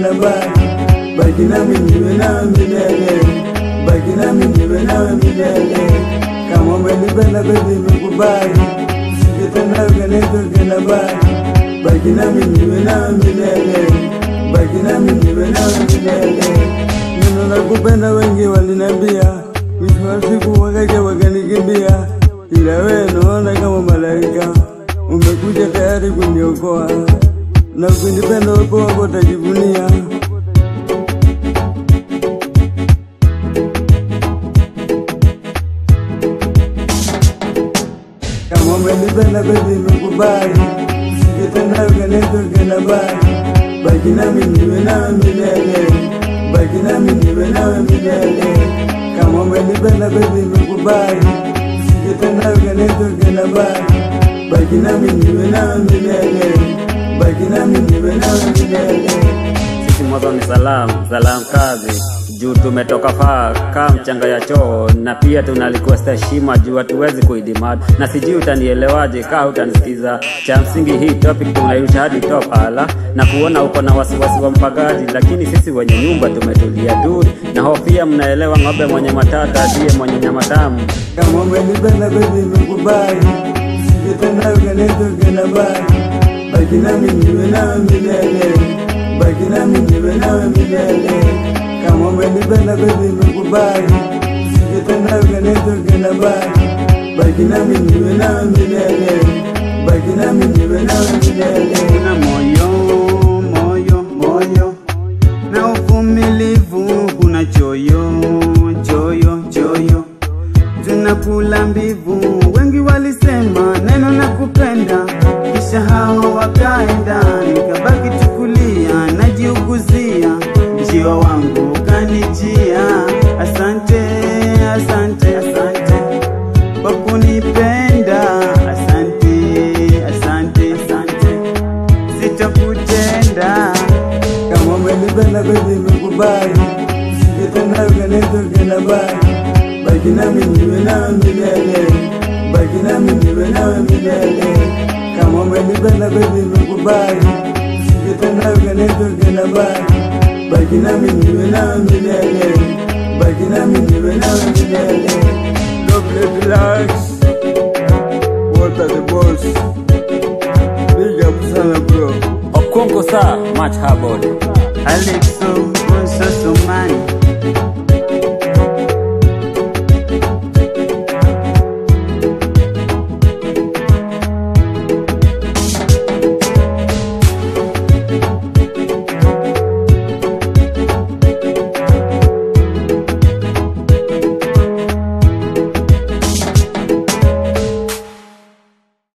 tokena baki baki nami niwe nawe milele baki nami niwe nawe milele kama umenipenda baby nimekubali sije tena ukanitokena baki baki nami niwe nawe milele baki nami niwe nawe milele neno la kupenda wengi walinambia mwisho wa siku wakaja wakanikimbia ila wewe naona kama malaika umekuja tayari kuniokoa na ukinipenda uwepo wako utajivunia kama umenipenda baby nimekubali sije tena ukanitokena baki baki nami niwe nawe milele baki nami niwe nawe milele kama umenipenda baby nimekubali sije tena ukanitokena baki baki nami niwe nawe milele baki nami niwe nawe milele Sisi mwanzo ni salamu, salamu kazi juu tumetoka faa kaa mchanga ya choo, na pia tuna request heshima juu hatuwezi kuidimad, na sijui utanielewaje kaa utanisikiza. Cha msingi hii topic tunairusha hadi top ala, na kuona uko na wasiwasi wa mpagaji, lakini sisi wenye nyumba tumetulia tu, na hofia mnaelewa, ng'ombe mwenye matata ndiye mwenye nyama tamu. kama umenipenda baby nimekubali sije tena ukanitokena baki baki nami niwe nawe milele baki nami niwe nawe milele kama umenipenda baby nimekubali sije tena ukanitokena baki baki nami niwe nawe milele baki nami niwe nawe milele Una moyo moyo moyo na uvumilivu, kuna choyo choyo choyo, tunakula mbivu. Wengi walisema neno na kupenda, kisha hao wakaenda, nikabaki tukulia, najiuguzia, mjio wangu kanijia. Asante asante asante kwa kunipenda, asante asante asante sitakutenda kama umenipenda baby nimekubali sije tena ukanitokena baki baki nami niwe nawe milele baki nami niwe nawe milele kama umenipenda baby nimekubali sije tena ukanitokena baki baki nami niwe nawe milele baki nami niwe nawe milele Double relax What are the boss Big up sana bro Okongo saa much harbord Alexo